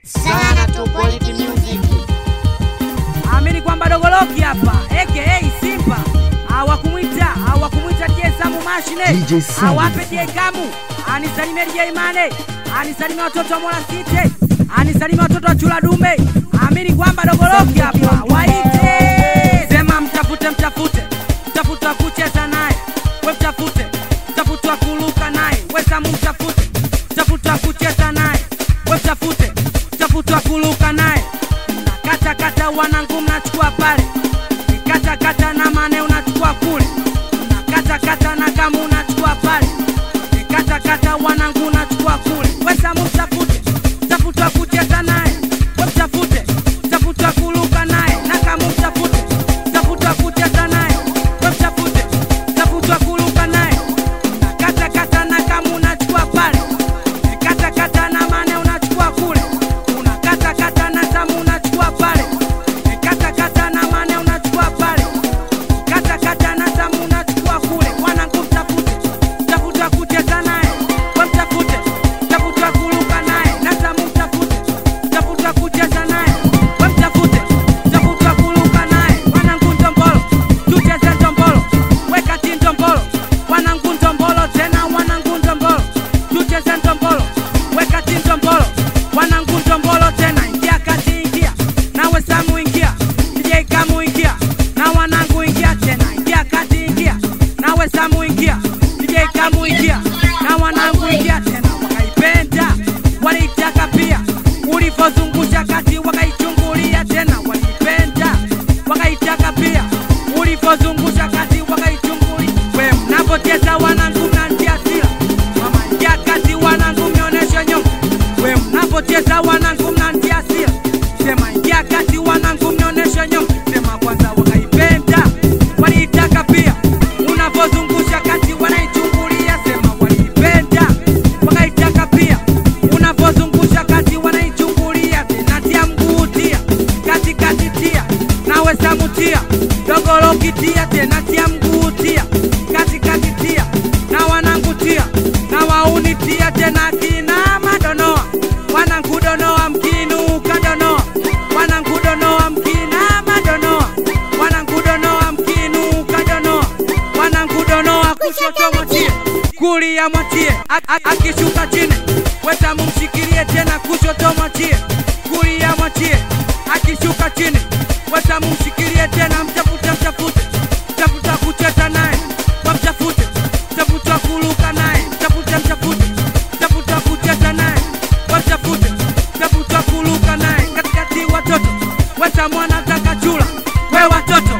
sana tu quality music. Amini kwamba Dogoloki hapa aka Simba hawakumwita hawakumwita DJ Samu Mashine DJ Samu. awape DJ Kamu anisalimie DJ Mane anisalimie watoto wa Mola City anisalimie watoto wa Chula Dume amini kwamba Dogoloki hapa waite sema mtafute mtafute mtafute wa kucheza naye we mtafute mtafute wa kuruka naye we Samu mtafute mtafute wa kucheza naye we mtafute mtafute wa kuruka naye kata kata wanangu mnachukua pale kata kata na mane unachukua kule kata kata na kama unachukua pale kata kata wanangu unachukua kule wesamu mtafute mtafute wa kucheza naye we mtafute mtafute wa kuruka naye na kama mtafute mtafute wa kucheza naye we mtafute mtafute wa kuruka naye kata kata na kama unachukua pale kata kata na mane unachukua kule unakata kata na tamu unachukua pale kata kata na mane unachukua pale kata kata na tamu unachukua kule mwanangu mtafute mtafuta kucheza naye we mtafute mtafuta kuruka naye na tamu mtafute mtafuta kucheza naye we mtafute mtafuta kuruka naye mwanangu ndombolo tucheze ndombolo wekati ndombolo wanangu ndombolo tena wanangu ndombolo tucheze ndombolo wekati ndombolo wanangu ndombolo tena ingia kati ingia nawe samu ingia DJ kamu ingia na wanangu ingia tena ingia kati ingia nawe samu ingia DJ kamu ingia na wanangu ingia tena wakaipenda waliitaka pia ulivyozungusha kati wakaichungulia tena waliipenda wakaitaka pia ulivyozungusha kati wakaichungulia we mnapocheza wanangu mnantia sila mama ingia kati wanangu mnionyeshe nyonga we mnapocheza wanangu mnantia sila sema ingia kati wanangu mnionyeshe nyonga sema kwanza wakaipenda waliitaka pia unavyozungusha kati wanaichungulia sema waliipenda wakaitaka pia unavyozungusha kati wanaichungulia tenatia mguu tia katikati tia nawe samutia dogolokitia tenatia mguu tia katikati tia na wanangutia na waunitia tena kina madonoa wanangudonoa mkinuka donoa wanangudonoa mkina madonoa wanangudonoa mkinuka donoa wanangudonoa kushoto mwatie kulia mwatie A- a- akishuka chini wetamu mshikilie tena kushoto mwatie kulia mwatie akishuka chini wetamu mshikilie tena mtafute mtafute mtafuta kucheza naye wamtafute mtafuta kuruka naye mtafute mtafute mtafuta kucheza naye wamtafute mtafuta kuruka naye katikati watoto weta mwana taka chula we watoto